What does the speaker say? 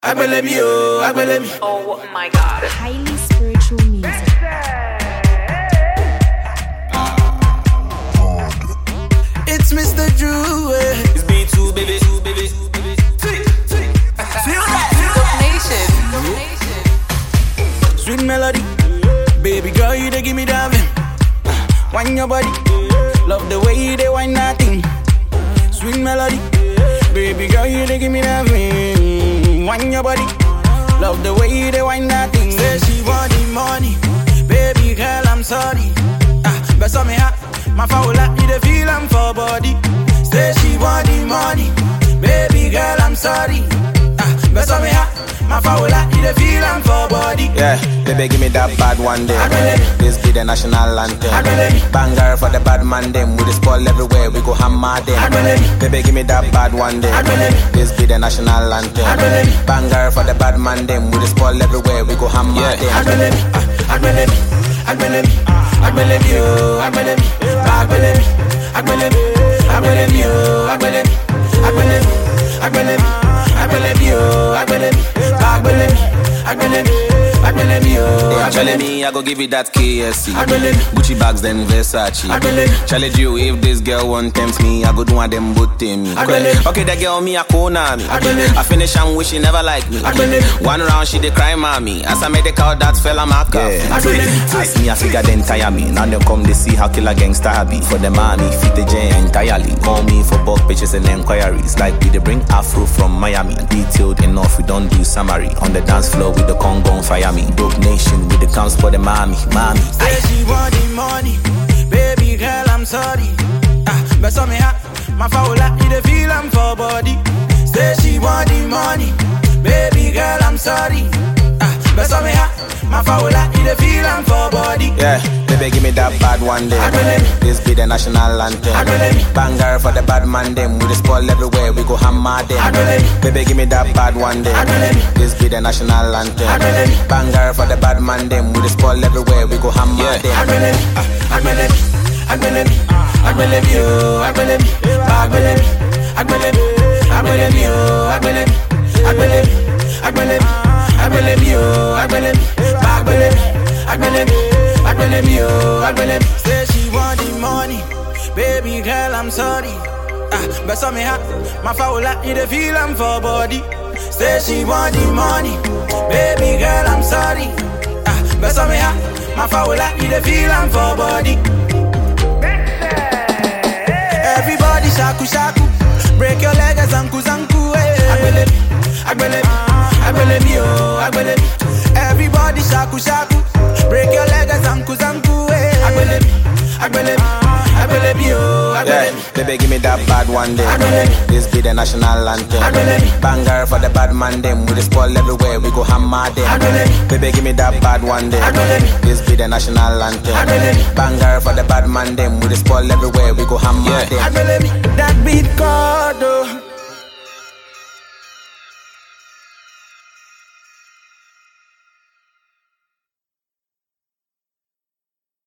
agbelemi oh, agbelemi. Oh my god. Highly spiritual music. It's Mr. Drew. eh. It's B2, baby. baby. Feel that? Nation. Sweet melody. Baby girl, you dey give me that vim. Wine your body. Love the way you dey wine that thing. Sweet melody. Baby girl, you dey give me that vim. Wine your body. Love the way you dey wine that thing. Say she want the money. Baby girl, I'm sorry. Ah, but me hot. My foul like you dey feel I'm for body. Say she want the money. Baby girl, I'm sorry. Ah, but me hot. My foul like you dey feel I'm for body. Yeah, baby, give me that bad one day. Agbelebe. This be the national anthem. Agbelebe. Banger for the bad man them. We the spoil everywhere. We go hammer them. Agbelebe. Baby, give me that bad one day. Agbelebe. This be the national anthem. Agbelebe. Banger for the bad man them. We the spoil everywhere. We go hammer Yeah, them. agbelemi, ah, agbelemi, agbelemi, agbelemi, oh, agbelemi, agbelemi, agbelemi, agbelemi, oh, agbelemi, agbelemi, agbelemi, agbelemi, oh, agbelemi, agbelemi, agbelemi, agbelemi, oh, Yeah, Charlie, agbelemi, me, I go give you that KSC. Agbelebe. Gucci bags, then Versace. Agbelebe. Challenge you if this girl won't tempt me. I go do one them both to me. Agbelebe. Okay, that girl me a corner me. Agbelebe. I finish and wish she never like me. Agbelebe. One round she dey cry mommy. As I made the call, that fella my cup. Agbelebe. As me a figure then tire me. Now they come they see how killer gangsta I be. For the mommy, fit the J entirely. Call me for bulk pictures and enquiries. Like we they bring Afro from Miami. Detailed enough, we don't do summary. On the dance floor with the Congo on fire me. Dope nation with the counts for the mommy, mommy. Say she want the money, baby girl, I'm sorry. Ah, but me hot, my foul like you dey feel I'm for body. Say she want the money, baby girl, I'm sorry. Ah, but me hot, my foul like you dey feel I'm for body. Yeah, baby, give me that bad one day. Agbelebe. This be the national anthem. Agbelebe. Banger for the bad man them. We the spoil everywhere. We go hammer them. Agbelebe. Baby, give me that bad one day. Agbelebe. This be the national anthem. Agbelebe. Banger for the bad man them. We the spoil everywhere. We go hammer Yeah, them. agbelemi, ah, agbelemi, agbelemi, agbelemi, oh, agbelemi, agbelemi, agbelemi, agbelemi, oh, agbelemi, agbelemi, agbelemi, agbelemi, oh, agbelemi, agbelemi, agbelemi, agbelemi, oh, agbelemi. Say she want the money, baby girl, I'm sorry. Ah, but some me hot, my foul like you dey feel I'm for body. Say she want the money, baby girl, I'm sorry. Ah, but some me hot, my foul like you dey feel I'm for body. Everybody shaku shaku, break your leg as anku zanku. Eh. Agbelemi, agbelemi, agbelemi, oh, agbelemi. Everybody shaku shaku, break your leg as anku zanku. Eh. Agbelemi, agbelemi, agbelemi, oh, Yeah, agbelemi. baby, give me that bad one day. Agbelebe. This be the national anthem. Agbelebe. Banger for the bad man them. We the spoil everywhere. We go hammer them. Agbelebe. Baby, give me that bad one day. Agbelebe. This be the national anthem. Agbelebe. Banger for the bad man them. We the spoil everywhere. We go hammer Yeah, them. agbelemi, that beat called oh.